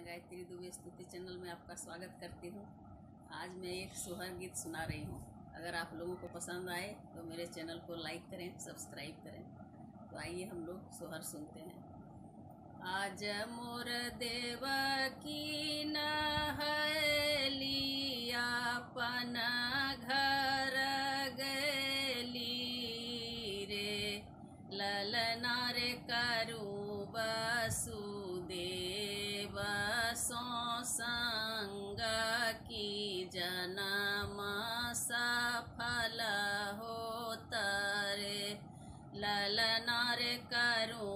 गायत्री दुबे स्तुति चैनल में आपका स्वागत करती हूँ आज मैं एक सोहर गीत सुना रही हूँ अगर आप लोगों को पसंद आए तो मेरे चैनल को लाइक करें सब्सक्राइब करें तो आइए हम लोग सोहर सुनते हैं आज मोर देव की नहलिया पन घर गली रे ललना रे करू वसुदेव सो संग की जन्म सफल होता रे ललना रे करू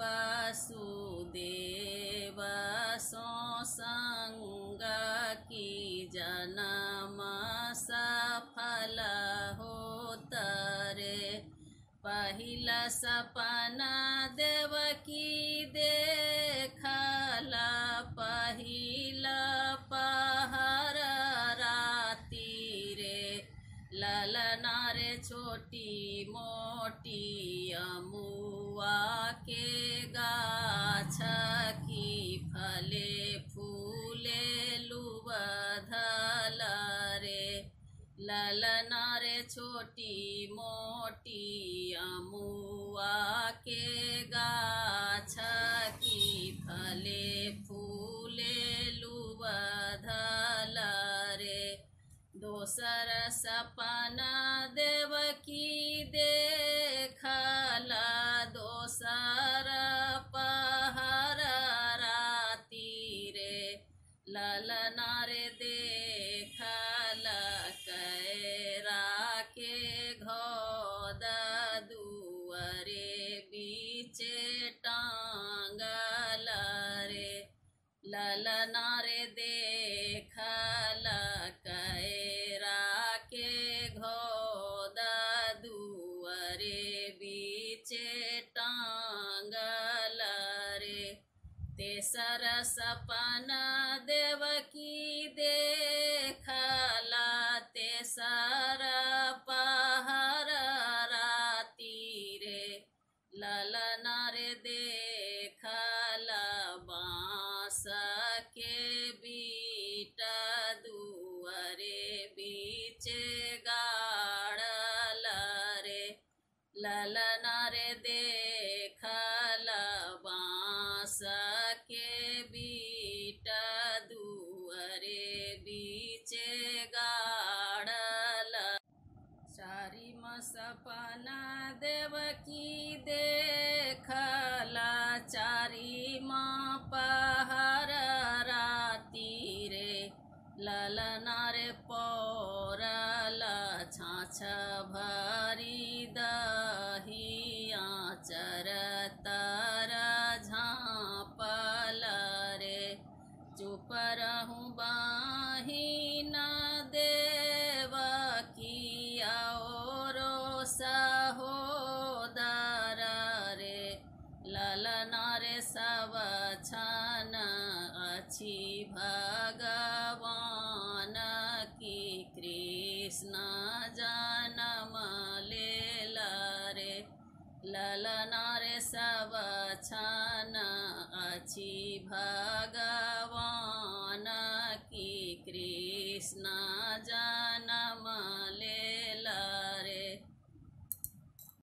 वसुदेव सो संग की जन्म सफल होता रे पहिला सपना देवकी देखला पहिला पहर राती रे ललना रे छोटी मोटी अमुआ के गाछ की फले फूले लुबधल रे ललना रे छोटी मोटी अमुआ के गाछ की फले फूले लुबधल रे दोसर सपना देवकी देखला दोसर पहर राती रे ललना रे देखल कैरा के घोद दुअरे बीचे टांगल रे ललना रे देखल कैरा के घोद दुअरे बीचे टांगल रे तेसर सपना देवकी देखला तेसर पहर राती रे ललना रे देखला बाँस के बीट दुअरे बीच गाड़ल रे ललना रे देखल बाँस के बीट दुअरे बीच गाड़ल चारी सपना देवकी देखला चारी माँ पहर राती रे ललना रे पौरल छाछ भरी दहिया चर तर झाँपल रे चुप रहूँ बाही न देव किया रो सहोदर रे ललना रे सब छन अछि भगवान की कृष्ण जन्म लेल रे ललना रे सब छन अछि भगवान की कृष्ण